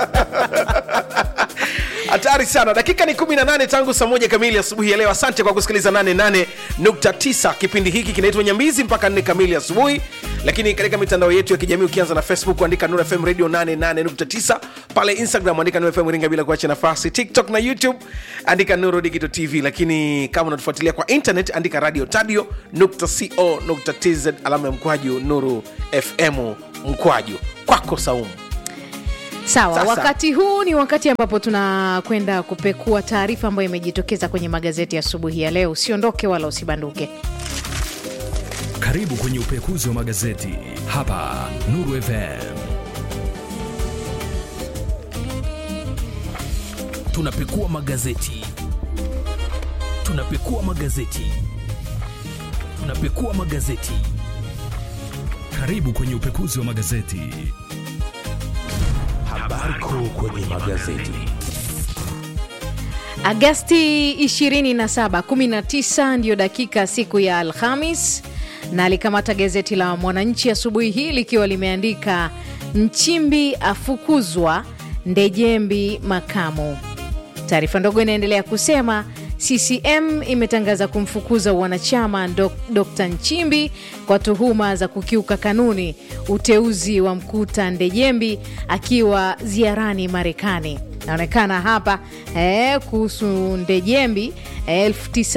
hatari sana dakika ni 18 tangu saa moja kamili asubuhi ya leo asante kwa kusikiliza 88.9 kipindi hiki kinaitwa nyambizi mpaka 4 kamili asubuhi lakini katika mitandao yetu ya kijamii ukianza na facebook andika nur fm radio 88.9 pale instagram andika nur fm ringa bila kuacha nafasi tiktok na youtube andika nuru digital tv lakini kama unatufuatilia kwa internet andika radio tadio nukta co nukta tz alama ya mkwaju nuru fm mkwaju kwako saumu sawa Sasa. wakati huu ni wakati ambapo tunakwenda kupekua taarifa ambayo imejitokeza kwenye magazeti asubuhi ya leo usiondoke wala usibanduke Karibu kwenye upekuzi wa magazeti hapa Nuru FM. tunapekua magazeti tunapekua magazeti tunapekua magazeti Karibu kwenye upekuzi wa magazeti. habari kuu kwenye magazeti agasti 27 19 ndiyo dakika siku ya alhamis na alikamata gazeti la mwananchi asubuhi hii likiwa limeandika nchimbi afukuzwa ndejembi makamu taarifa ndogo inaendelea kusema ccm imetangaza kumfukuza wanachama Dok- dr nchimbi kwa tuhuma za kukiuka kanuni uteuzi wa mkuta ndejembi akiwa ziarani marekani naonekana hapa eh, kuhusu ndejembi eh,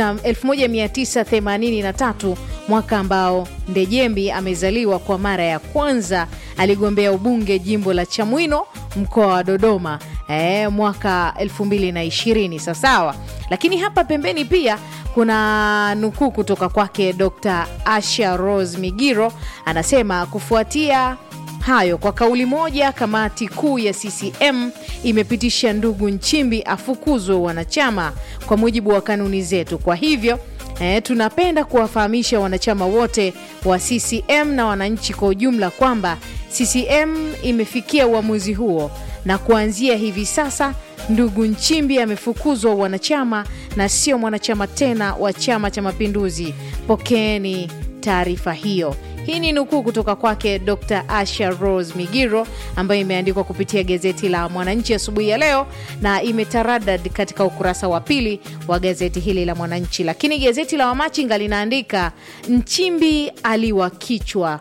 19- 1983 mwaka ambao ndejembi amezaliwa kwa mara ya kwanza aligombea ubunge jimbo la chamwino mkoa wa dodoma eh, mwaka 220 sawasawa lakini hapa pembeni pia kuna nukuu kutoka kwake dr asha rose migiro anasema kufuatia hayo kwa kauli moja kamati kuu ya ccm imepitisha ndugu nchimbi afukuzwe wanachama kwa mujibu wa kanuni zetu kwa hivyo E, tunapenda kuwafahamisha wanachama wote wa ccm na wananchi kwa ujumla kwamba ccm imefikia uamuzi huo na kuanzia hivi sasa ndugu nchimbi amefukuzwa wanachama na sio mwanachama tena wa chama cha mapinduzi pokeeni taarifa hiyo hii ni nukuu kutoka kwake dr asha rose migiro ambayo imeandikwa kupitia gazeti la mwananchi asubuhi ya leo na imetaradad katika ukurasa wa pili wa gazeti hili la mwananchi lakini gazeti la wamachinga linaandika nchimbi aliwa kichwa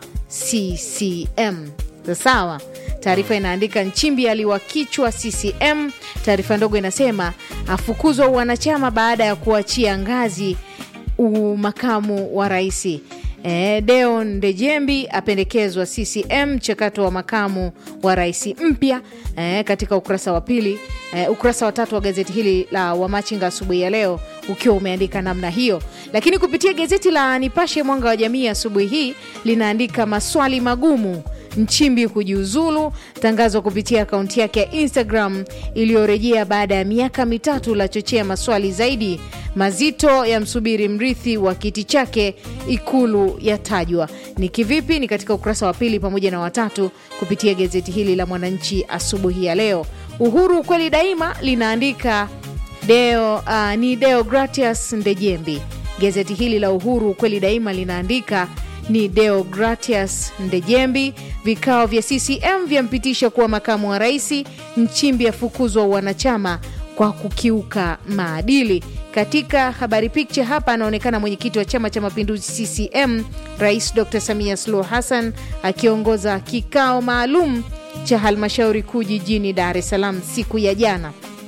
ccm sawa taarifa inaandika nchimbi aliwa kichwa ccm taarifa ndogo inasema afukuzwa wanachama baada ya kuachia ngazi umakamu wa raisi E, Deon Ndejembi apendekezwa CCM mchakato wa makamu wa rais mpya e, katika ukurasa wa pili e, ukurasa wa tatu wa gazeti hili la Wamachinga asubuhi ya leo ukiwa umeandika namna hiyo, lakini kupitia gazeti la Nipashe Mwanga wa Jamii asubuhi hii linaandika maswali magumu Nchimbi kujiuzulu, tangazo kupitia akaunti yake ya Instagram iliyorejea baada ya miaka mitatu la chochea maswali zaidi mazito ya msubiri mrithi wa kiti chake ikulu yatajwa ni kivipi ni katika ukurasa wa pili pamoja na watatu kupitia gazeti hili la mwananchi asubuhi ya leo uhuru kweli daima linaandika deo uh, ni deo gratias ndejembi gazeti hili la uhuru kweli daima linaandika ni deo gratias ndejembi vikao vya ccm vyampitisha kuwa makamu wa rais nchimbi afukuzwa wanachama kwa kukiuka maadili katika habari picha hapa anaonekana mwenyekiti wa chama cha mapinduzi ccm rais dr samia suluhu hassan akiongoza kikao maalum cha halmashauri kuu jijini dar es salaam siku ya jana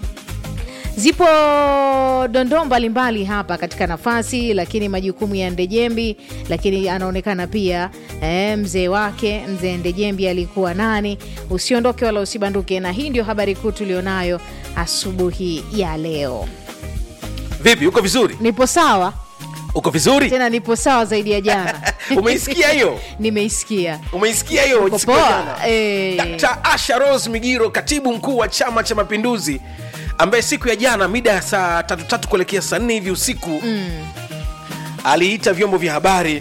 zipo dondoo mbalimbali hapa katika nafasi lakini majukumu ya ndejembi lakini anaonekana pia e, mzee wake mzee ndejembi alikuwa nani usiondoke wala usibanduke na hii ndio habari kuu tulionayo asubuhi ya leo vipi uko vizuri nipo sawa uko vizuri tena nipo sawa zaidi ya jana umeisikia hiyo nimeisikia umeisikia hiyo Uko siku ya poa? jana? Eh. Dr. Asha Rose Migiro, katibu mkuu wa Chama cha Mapinduzi, ambaye siku ya jana mida ya saa tatu tatu kuelekea saa nne hivi usiku mm. aliita vyombo vya habari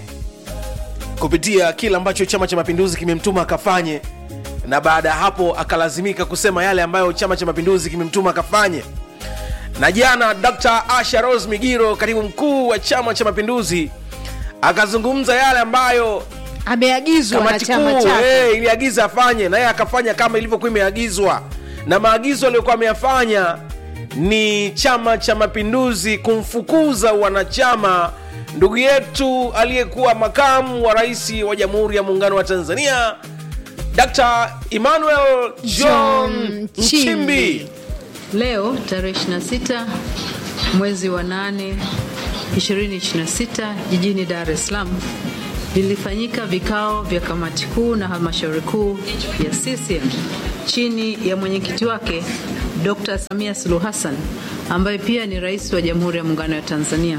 kupitia kile ambacho Chama cha Mapinduzi kimemtuma akafanye, na baada ya hapo akalazimika kusema yale ambayo Chama cha Mapinduzi kimemtuma akafanye. Na jana Dr. Asha Rose Migiro, katibu mkuu wa Chama cha Mapinduzi, akazungumza yale ambayo ameagizwa na kamati chama kuu chake eh, iliagiza afanye na yeye akafanya kama ilivyokuwa imeagizwa na maagizo aliyokuwa ameyafanya ni chama cha mapinduzi kumfukuza wanachama ndugu yetu aliyekuwa makamu wa rais wa jamhuri ya muungano wa tanzania dr emmanuel john John nchimbi Nchimbi. Leo tarehe 26 mwezi wa 8 2026 jijini Dar es Salaam vilifanyika vikao vya kamati kuu na halmashauri kuu ya CCM chini ya mwenyekiti wake Dr. Samia Suluhu Hassan ambaye pia ni rais wa Jamhuri ya Muungano wa Tanzania.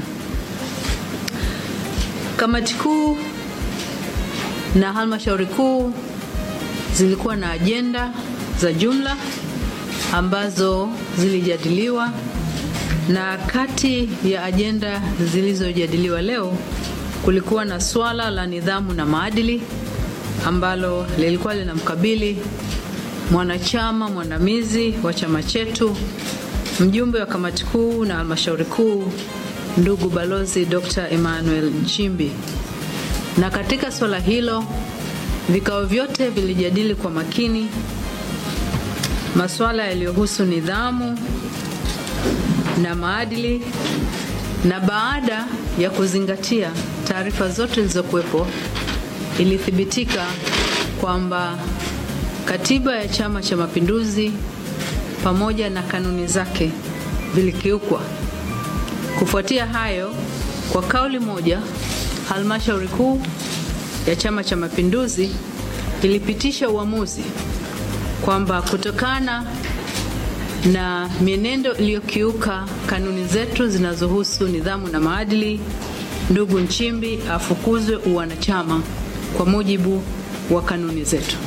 Kamati kuu na halmashauri kuu zilikuwa na ajenda za jumla ambazo zilijadiliwa na kati ya ajenda zilizojadiliwa leo kulikuwa na swala la nidhamu na maadili ambalo lilikuwa linamkabili mwanachama mwandamizi wa chama chetu mjumbe wa kamati kuu na halmashauri kuu ndugu balozi Dr. Emmanuel Nchimbi. Na katika swala hilo vikao vyote vilijadili kwa makini masuala yaliyohusu nidhamu na maadili, na baada ya kuzingatia taarifa zote zilizokuwepo, ilithibitika kwamba katiba ya Chama cha Mapinduzi pamoja na kanuni zake vilikiukwa. Kufuatia hayo, kwa kauli moja, halmashauri kuu ya Chama cha Mapinduzi ilipitisha uamuzi kwamba kutokana na mienendo iliyokiuka kanuni zetu zinazohusu nidhamu na maadili, ndugu Nchimbi afukuzwe uwanachama kwa mujibu wa kanuni zetu.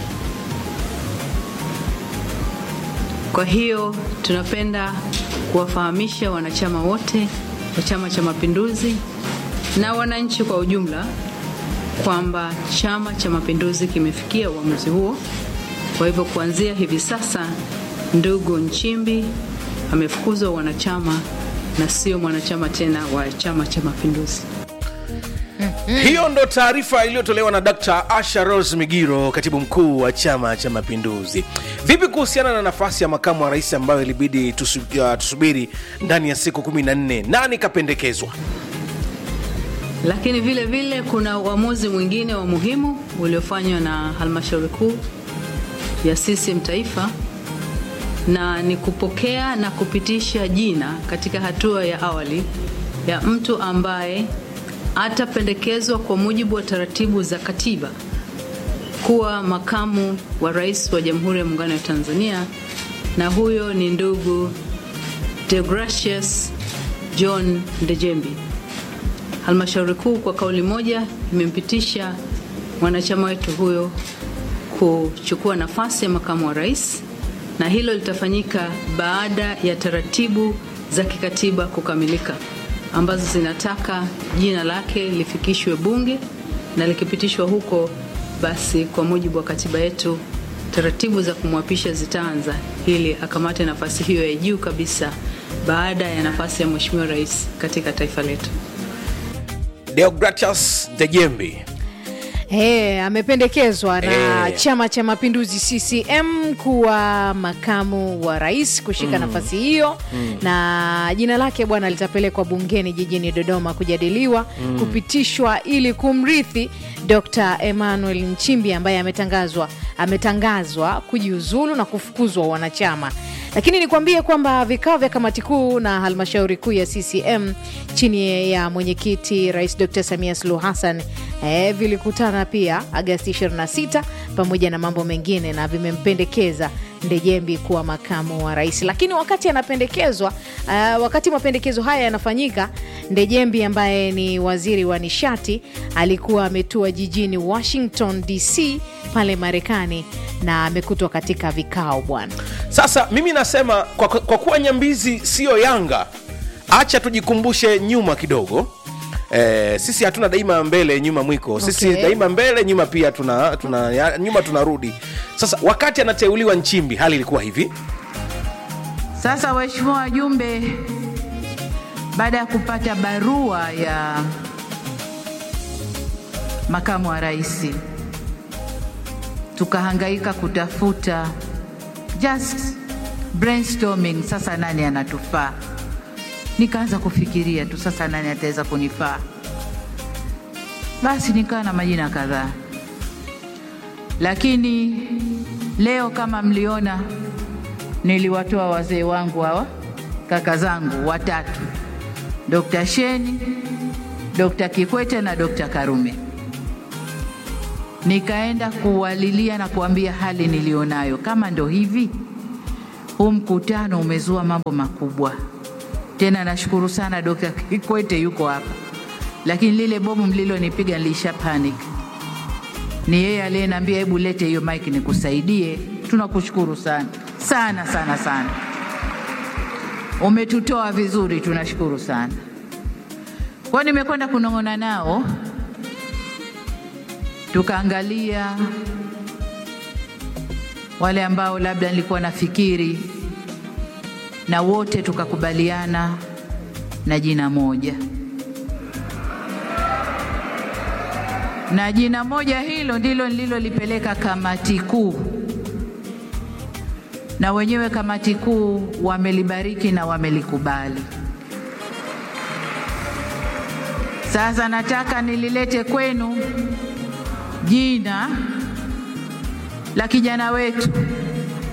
Kwa hiyo tunapenda kuwafahamisha wanachama wote wa Chama cha Mapinduzi na wananchi kwa ujumla kwamba Chama cha Mapinduzi kimefikia uamuzi huo. Kwa hivyo kuanzia hivi sasa, ndugu Nchimbi amefukuzwa wanachama na sio mwanachama tena wa Chama cha Mapinduzi. hiyo ndo taarifa iliyotolewa na dr asha rose migiro katibu mkuu wa chama cha mapinduzi vipi kuhusiana na nafasi ya makamu wa rais ambayo ilibidi tusu, uh, tusubiri ndani ya siku 14 nani kapendekezwa Lakini vile vile kuna uamuzi mwingine wa muhimu uliofanywa na halmashauri kuu ya CCM taifa na ni kupokea na kupitisha jina katika hatua ya awali ya mtu ambaye atapendekezwa kwa mujibu wa taratibu za katiba kuwa makamu wa rais wa Jamhuri ya Muungano wa Tanzania, na huyo ni ndugu Deogratius John Ndejembi. Halmashauri kuu kwa kauli moja imempitisha mwanachama wetu huyo kuchukua nafasi ya makamu wa rais, na hilo litafanyika baada ya taratibu za kikatiba kukamilika ambazo zinataka jina lake lifikishwe Bunge na likipitishwa huko, basi kwa mujibu wa katiba yetu taratibu za kumwapisha zitaanza ili akamate nafasi hiyo ya juu kabisa baada ya nafasi ya Mheshimiwa Rais katika taifa letu. deogratias dejembi Hey, amependekezwa na Eh. Chama cha Mapinduzi CCM kuwa makamu wa rais kushika nafasi hiyo na jina lake bwana litapelekwa bungeni jijini Dodoma kujadiliwa kupitishwa ili kumrithi Dr. Emmanuel Nchimbi ambaye ametangazwa ametangazwa kujiuzulu na kufukuzwa wanachama. Lakini nikwambie kwamba vikao vya kamati kuu na halmashauri kuu ya CCM chini ya mwenyekiti Rais Dr. Samia Suluhu Hassan eh, vilikutana pia Agasti 26 pamoja na mambo mengine na vimempendekeza Ndejembi kuwa makamu wa rais. Lakini wakati anapendekezwa uh, wakati mapendekezo haya yanafanyika, Ndejembi ambaye ni waziri wa nishati alikuwa ametua jijini Washington DC pale Marekani na amekutwa katika vikao bwana. sasa mimi nasema kwa, kwa kuwa nyambizi siyo yanga acha tujikumbushe nyuma kidogo Eh, sisi hatuna daima mbele nyuma mwiko sisi Okay. daima mbele nyuma pia tuna, tuna ya, nyuma tunarudi sasa wakati anateuliwa nchimbi hali ilikuwa hivi Sasa waheshimiwa wajumbe, baada ya kupata barua ya makamu wa rais, tukahangaika kutafuta just brainstorming, sasa nani anatufaa? Nikaanza kufikiria tu, sasa nani ataweza kunifaa? Basi nikawa na majina kadhaa, lakini leo kama mliona, niliwatoa wazee wangu hawa, kaka zangu watatu, Dr. Sheni, Dr. Kikwete na Dr. Karume. Nikaenda kuwalilia na kuambia hali nilionayo, kama ndo hivi, huu mkutano umezua mambo makubwa. Tena nashukuru sana Dr. Kikwete yuko hapa, lakini lile bomu mlilonipiga nilisha panic. Ni yeye aliyeniambia hebu lete hiyo mic nikusaidie. Tunakushukuru sana sana sana sana, umetutoa vizuri, tunashukuru sana. Kwa nimekwenda kunong'ona nao, tukaangalia wale ambao labda nilikuwa nafikiri, na wote tukakubaliana na jina moja, na jina moja hilo ndilo nililolipeleka kamati kuu, na wenyewe kamati kuu wamelibariki na wamelikubali. Sasa nataka nililete kwenu jina la kijana wetu